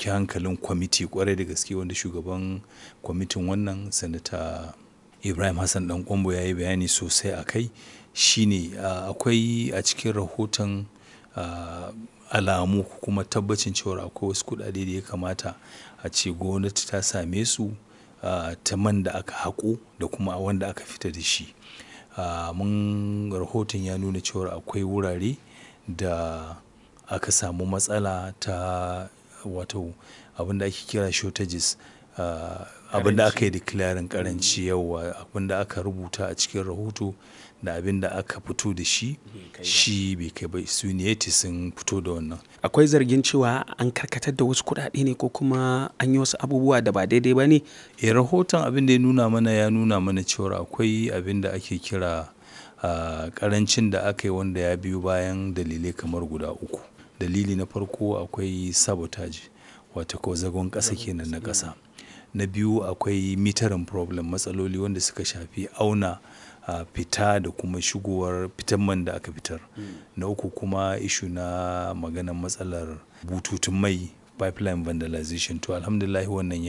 ɗauki hankalin kwamiti kwarai da gaske wanda shugaban kwamitin wannan sanata ibrahim hassan dan kwambo ya yi bayani sosai a kai shine akwai a cikin rahoton alamu kuma tabbacin cewa akwai wasu kuɗaɗe da ya kamata a ce gwamnati ta same su ta man da aka haƙo da kuma wanda aka fita da shi mun rahoton ya nuna cewa akwai wurare da aka samu matsala ta wato abin da ake kira shortages abin da aka yi declaring karanci yawa abin da aka rubuta a cikin rahoto da abin da aka fito da shi shi bai kai ba su ne sun fito da wannan akwai zargin cewa an karkatar da wasu kuɗaɗe ne ko kuma an yi wasu abubuwa da ba daidai ba ne e rahoton abin da ya nuna mana ya nuna mana cewa akwai abin da ake kira karancin da aka yi wanda ya biyo bayan dalilai kamar guda uku dalili na farko akwai sabotage wata ko zagon ƙasa kenan na ƙasa na biyu akwai mitarin problem matsaloli wanda suka shafi auna a fita da kuma shigowar fitan man da aka fitar na uku kuma ishu na maganar matsalar bututun mai pipeline vandalization to alhamdulillah wannan